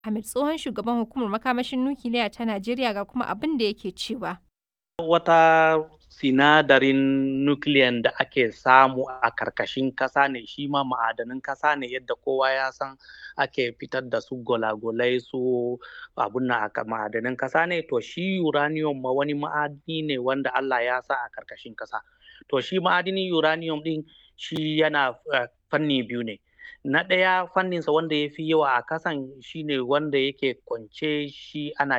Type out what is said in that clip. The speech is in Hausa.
Hamid tsohon shugaban hukumar makamashin nukiliya ta Najeriya ga kuma abin da yake cewa. Wata sinadarin nukiliyan da ake samu a karkashin ƙasa ne shi ma ma'adanin ƙasa ne yadda kowa ya san ake fitar da su gwalagwalai su abun nan a ma'adanin ƙasa ne to shi uranium ma wani ma'adini ne wanda Allah ya sa a karkashin ƙasa. To shi ma'adinin uranium ɗin shi yana fanni biyu ne. Na ɗaya fanninsa wanda ya fi yawa a ƙasan shi ne wanda yake kwance shi ana